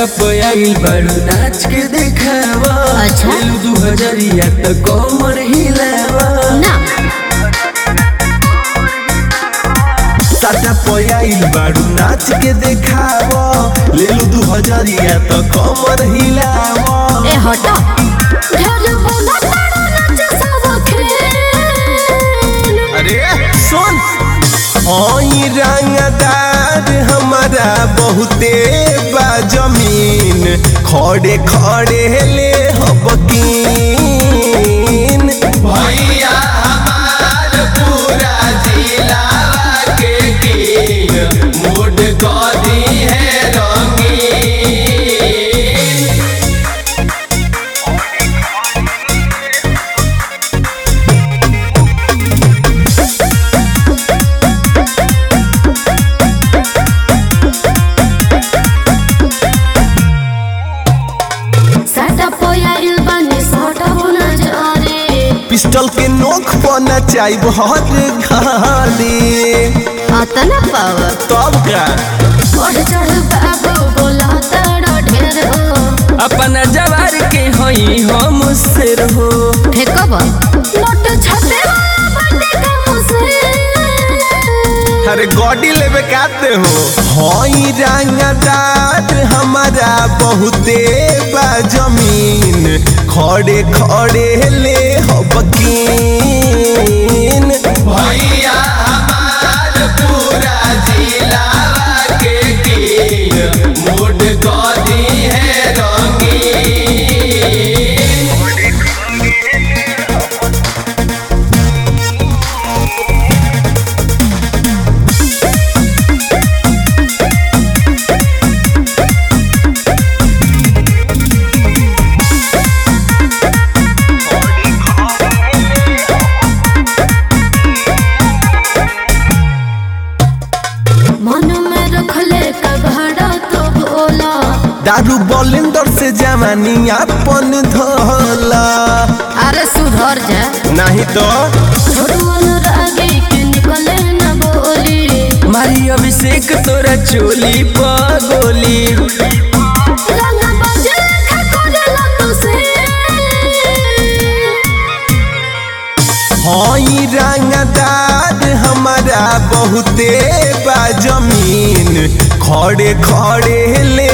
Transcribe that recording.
Setup आइल बारू नाच के देखावा अच्छा। लेलू दू हजरिया त कमर हिलावा ना सेटअप आइल बारू नाच के देखावा लेलू दू हजरिया त कमर हिलावा ए हटो ढेर बोला तारा नाच सब खेल अरे सुन ओई रंगदार हमारा बहुते बा जमीन खड़े खड़े ले हबकीन भैया हमार पूरा जिला के कीन मूड गदी है रंगीन साटा पोयाइल बनी साटा होना जारे पिस्टल के नोक पर नचाई बहुत घाली अतना पावर तब का बढ़ चढ़ बाबू बोला तारा ढेर हो अपना जवार के हई हम सिर हो फेकब नोट छपे वाला बंदे का मुझसे अरे गॉडी लेवे काते हो हई रंगदार हमारा बहुते बा जमीन खड़े खड़े ले हबकीन भैया हमार पूरा जिला के कीन मूड गदी है रंगीन मन में रखले कबाड़ा तो बोला दारू बॉलिंदर से जवानी अपन धोला अरे सुधर जा नहीं तो छोटू अनुरागी के निकले न बोली मारी अभिषेक तोरा चोली पगोली रंग बजे खकोरेला तुसे हई रंगदार हमारा बहुते बा जमीन खड़े खड़े ले